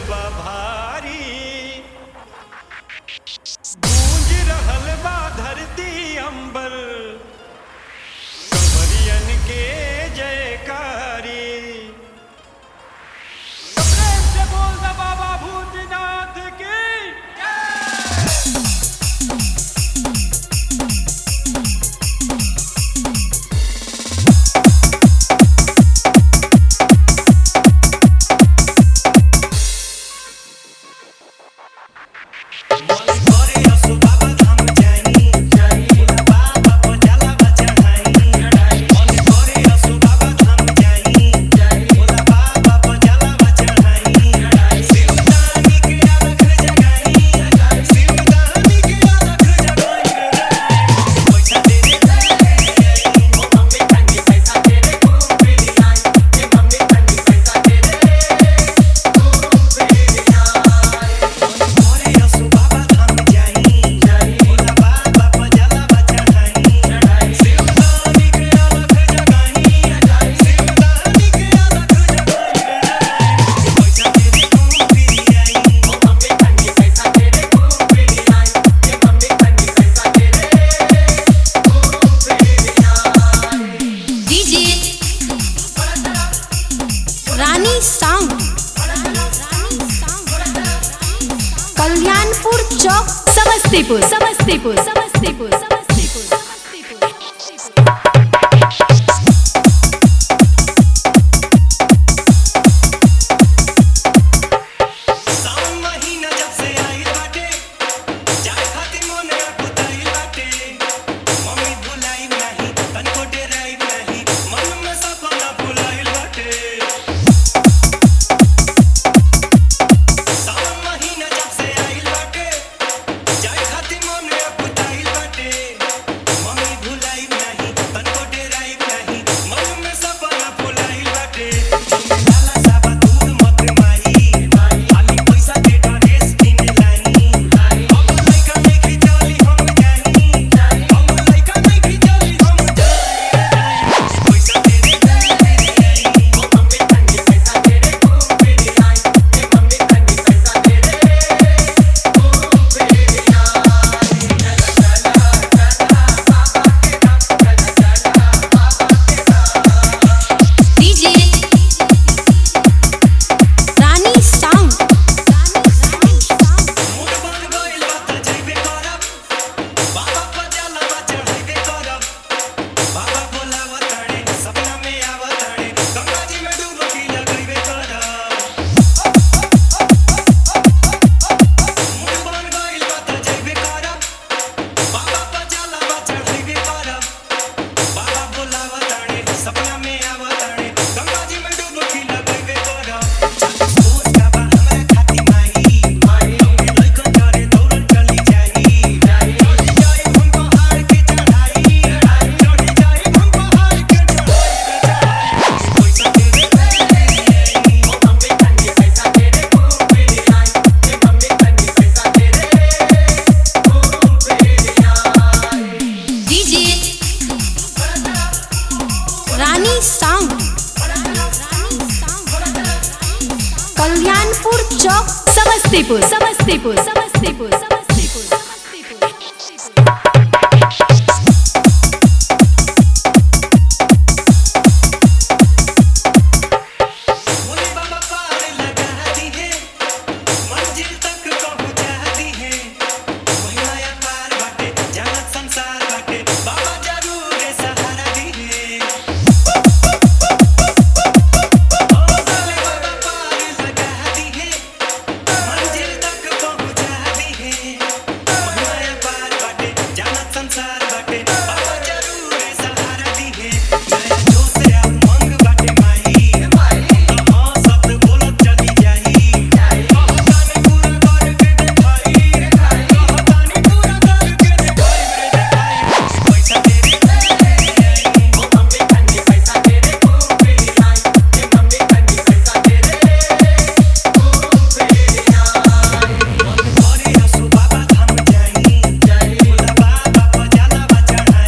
बा भारी गूंज रहल बा धरती अंबर कंवरियन के जयकारी तो प्रेम से बोल दे बाबा भूतनाथ की डीजे रानी सॉन्ग कल्याणपुर चौक समस्तीपुर समस्तीपुर समस्तीपुर समस्तीपुर समस्तीपुर सावन महीना जब से आइल बाटे जाए खातिर मोने अकुताइल बाटे मम्मी भुलाई नाही तनको डेराई नाही मन में सपना भुलाइल बाटे सावन महीना जब से आइल बाटे जाए खातिर मोने अकुताइल बाटे मम्मी भुलाई नाही तनको डेराई नाही मन में सपना भुलाइल बाटे लाला साबा दूध मत माई खाली पैसा के ड्रेस किने लानी हम लइका नहीं खिचली हम जानी हम लइका नहीं खिचली हम जानी पैसा तेरे तेरे आई ओ मम्मी तंगी पैसा तेरे को मेरी आई ए मम्मी तंगी पैसा तेरे को मेरी आई डीजे रानी सॉन्ग मूड बन गइल बा त जइबे करब बाबा पर जलवा चढ़ाइबे करब बाबा बोलावा ताड़े सपना में आवा ताड़े गंगा जी में डुबकी लगइबे करब मूड बन गइल बा त जइबे करब बाबा पर जलवा चढ़ाइबे करब बाबा बोलावा ताड़े सपना में आवा ताड़े गंगा जी में डुबकी लगइबे करब सोच का बा हमरा खाती माई माई लइकन करे दौड़ल चली जाई चढ़ी जाई हमको हार के चढ़ाई चढ़ी जाई हमको हार के चढ़ाई पैसा तेरे तेरे ओ मम्मी तंगी पैसा तेरे को मेरी आई ए मम्मी तंगी पैसा तेरे को मेरी आई डीजे रानी सॉन्ग कल्याणपुर चौक समस्तीपुर समस्तीपुर समस्तीपुर समस्तीपुर समस्तीपुर भोले बाबा पार लगा दी है मंजिल तक पहुंचा दी है महिमाया पार बाटे जगत संसार बाटे बाबा जरूर सहारा दी है भोले बाबा पार लगा दी है मंजिल तक पहुंचा दी है महिमाया पार बाटे जगत संसार बाटे बाबा जरूर सहारा दी है मैं जोश या उमंग बाटे माई हाँ सत बोलत चली जाई कहतानी पूरा करके देखाई कहतानी पूरा करके देखाई रे देखाई पैसा तेरे तेरे आई ओ मम्मी तंगी पैसा तेरे को मेरी आई ए मम्मी तंगी पैसा तेरे को मेरी आई करे असु बाबा धाम जाई बोला बाबा पर जलवा चढ़ाई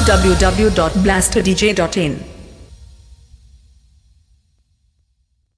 www.blasterdj.in